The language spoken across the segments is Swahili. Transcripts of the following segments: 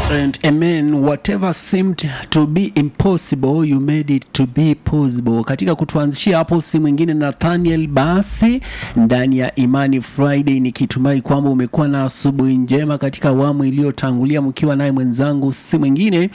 And amen, whatever seemed to be impossible you made it to be possible. Katika kutuanzishia hapo si mwingine Nathaniel Basi ndani ya Imani Friday, nikitumai kwamba umekuwa na asubuhi njema katika awamu iliyotangulia, mkiwa naye mwenzangu si mwingine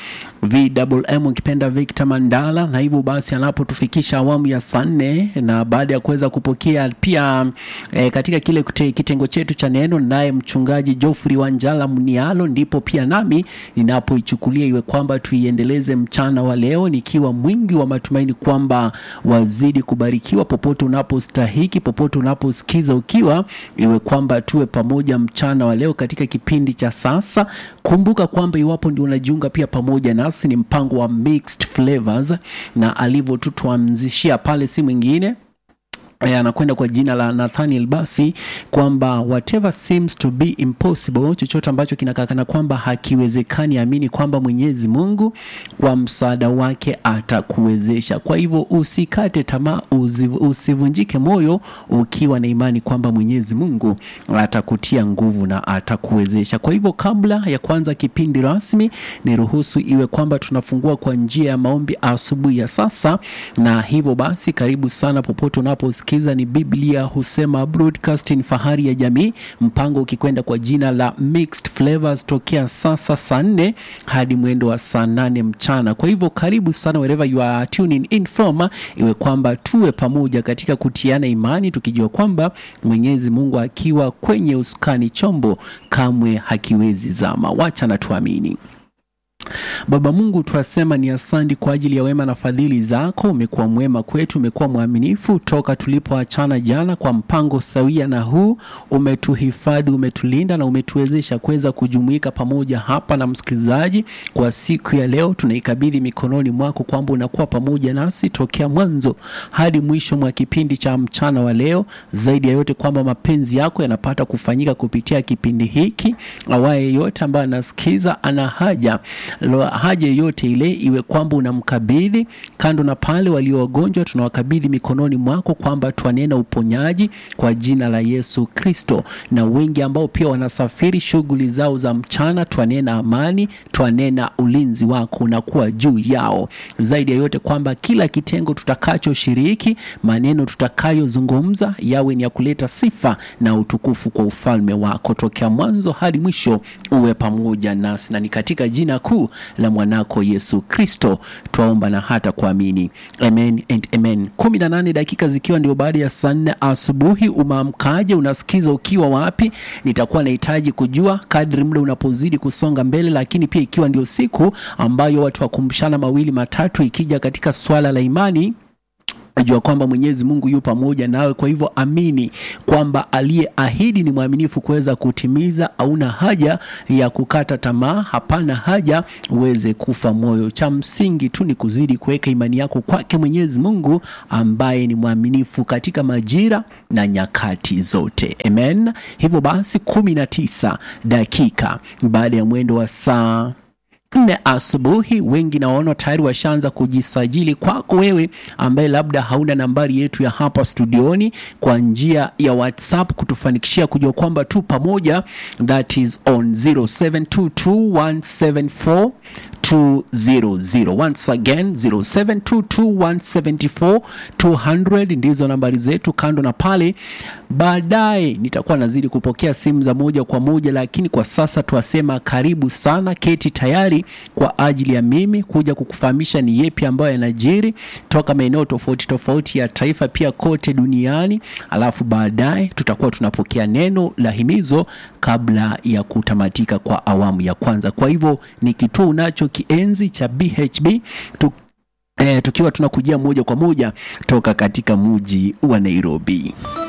VMM ukipenda Victor Mandala, na hivyo basi anapotufikisha awamu ya saa nne na baada ya kuweza kupokea pia eh, katika kile kute, kitengo chetu cha neno, naye mchungaji Geoffrey Wanjala Mnialo, ndipo pia nami ninapoichukulia iwe kwamba tuiendeleze mchana wa leo nikiwa mwingi wa matumaini kwamba wazidi kubarikiwa popote unapostahiki, popote unaposikiza ukiwa, iwe kwamba tuwe pamoja mchana wa leo katika kipindi cha sasa. Kumbuka kwamba iwapo ndio unajiunga pia pamoja nasi, ni mpango wa Mixed Flavors na alivyotutuanzishia pale si mwingine Eh, anakwenda kwa jina la Nathaniel Basi kwamba whatever seems to be impossible, chochote ambacho kinakakana kwamba hakiwezekani, amini kwamba Mwenyezi Mungu kwa msaada wake atakuwezesha. Kwa hivyo usikate tamaa, usi- usivunjike moyo, ukiwa na imani kwamba Mwenyezi Mungu atakutia nguvu na atakuwezesha. Kwa hivyo kabla ya kuanza kipindi rasmi, niruhusu iwe kwamba tunafungua kwa njia ya maombi asubuhi ya sasa, na hivyo basi karibu sana popote unaposikiza. Ni Biblia husema broadcasting, fahari ya jamii, mpango ukikwenda kwa jina la Mixed Flavors tokea sasa saa nne hadi mwendo wa saa nane mchana. Kwa hivyo karibu sana wherever you are tuning in from, iwe kwamba tuwe pamoja katika kutiana imani, tukijua kwamba Mwenyezi Mungu akiwa kwenye usukani, chombo kamwe hakiwezi zama. Wacha na tuamini. Baba Mungu, twasema ni asante kwa ajili ya wema na fadhili zako. Umekuwa mwema kwetu, umekuwa mwaminifu toka tulipoachana jana kwa mpango sawia na huu. Umetuhifadhi, umetulinda na umetuwezesha kuweza kujumuika pamoja hapa na msikilizaji kwa siku ya leo. Tunaikabidhi mikononi mwako kwamba unakuwa pamoja nasi tokea mwanzo hadi mwisho mwa kipindi cha mchana wa leo. Zaidi ya yote kwamba mapenzi yako yanapata kufanyika kupitia kipindi hiki. Awaye yote ambaye anasikiza ana haja Lo- haja yoyote ile iwe kwamba unamkabidhi kando na pale walio wagonjwa tunawakabidhi mikononi mwako kwamba twanena uponyaji kwa jina la Yesu Kristo, na wengi ambao pia wanasafiri shughuli zao za mchana, twanena amani, twanena ulinzi wako unakuwa juu yao. Zaidi ya yote kwamba kila kitengo tutakachoshiriki, maneno tutakayozungumza yawe ni ya kuleta sifa na utukufu kwa ufalme wako, tokea mwanzo hadi mwisho uwe pamoja nasi, na ni katika jina kuu la mwanako Yesu Kristo twaomba na hata kuamini, amen and amen. kumi na nane dakika zikiwa ndio baada ya saa nne asubuhi. Umeamkaje? Unasikiza ukiwa wapi? Nitakuwa nahitaji kujua kadri muda unapozidi kusonga mbele, lakini pia ikiwa ndio siku ambayo watu wakumbushana mawili matatu, ikija katika swala la imani Najua kwamba Mwenyezi Mungu yu pamoja nawe. Kwa hivyo amini kwamba aliyeahidi ni mwaminifu kuweza kutimiza. Hauna haja ya kukata tamaa, hapana haja uweze kufa moyo. Cha msingi tu ni kuzidi kuweka imani yako kwake Mwenyezi Mungu ambaye ni mwaminifu katika majira na nyakati zote. Amen. Hivyo basi, kumi na tisa dakika baada ya mwendo wa saa nne asubuhi. Wengi nawaona tayari washaanza kujisajili. Kwako wewe ambaye labda hauna nambari yetu ya hapa studioni, kwa njia ya WhatsApp kutufanikishia kujua kwamba tu pamoja, that is on 0722174200 once again 0722174200 ndizo nambari zetu. Kando na pale, baadaye nitakuwa nazidi kupokea simu za moja kwa moja, lakini kwa sasa tuwasema karibu sana, keti tayari kwa ajili ya mimi kuja kukufahamisha ni yepi ambayo yanajiri toka maeneo tofauti tofauti ya taifa pia kote duniani, alafu baadaye tutakuwa tunapokea neno la himizo kabla ya kutamatika kwa awamu ya kwanza. Kwa hivyo ni kituo unacho kienzi cha BHB tu, eh, tukiwa tunakujia moja kwa moja toka katika muji wa Nairobi.